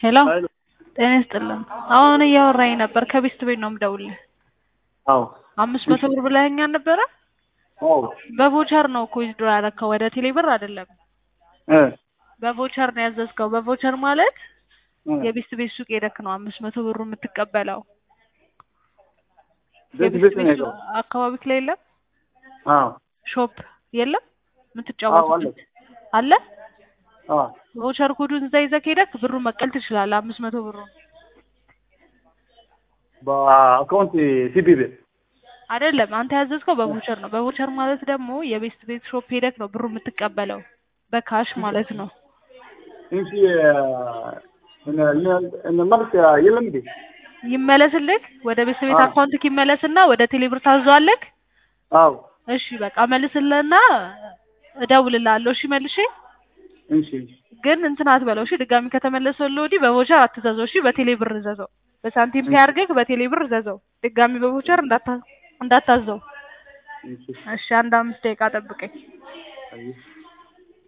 ሄሎ ሄሎ ጤና ይስጥልን። አሁን እያወራኝ ነበር። ከቤስት ቤት ነው የምደውልልህ። አዎ አምስት መቶ ብር ብለኸኝ አልነበረ? አዎ በቮቸር ነው እኮ ዊዝድሮ ያደረከው ወደ ቴሌ ብር አይደለም። እ በቮቸር ነው ያዘዝከው። በቮቸር ማለት እ የቤስት ቤት ሱቅ ሄደክ ነው አምስት መቶ ብሩ የምትቀበለው። ቤት የቤስት ቤት ነው ቤት ያለው። ሱቅ አካባቢክ ላይ የለም? አዎ ሾፕ የለም? አዎ የምትጫወቱበት አለ? አዎ ቮቸር ኮዱን እዛ ይዘህ ሄደክ ብሩን መቀበል ትችላለህ። አምስት መቶ ብሩን በአካውንት ሲቢ ቤት አይደለም አንተ ያዘዝከው በቮቸር ነው። በቮቸር ማለት ደግሞ የቤስት ቤት ሾፕ ሄደክ ነው ብሩ የምትቀበለው በካሽ ማለት ነው። እንጂ እነ እነ መልክ የለም እንዴ? ይመለስልክ ወደ ቤስት ቤት አዎ። አካውንትክ ይመለስና ወደ ቴሌብር ታዘዋለክ። አዎ እሺ በቃ መልስልህና እደውልልሃለሁ። እሺ መልሼ እንሺ ግን እንትን አትበለው። እሺ ድጋሚ ከተመለሰልህ ወዲህ በቮቸር አትዘዘው። እሺ በቴሌብር እዘዘው። በሳንቲም ፔይ አድርገህ በቴሌብር እዘዘው። ድጋሚ በቮቸር እንዳታ እንዳታዘው። እንሺ እሺ አንድ አምስት ደቂቃ ጠብቀኝ። አይ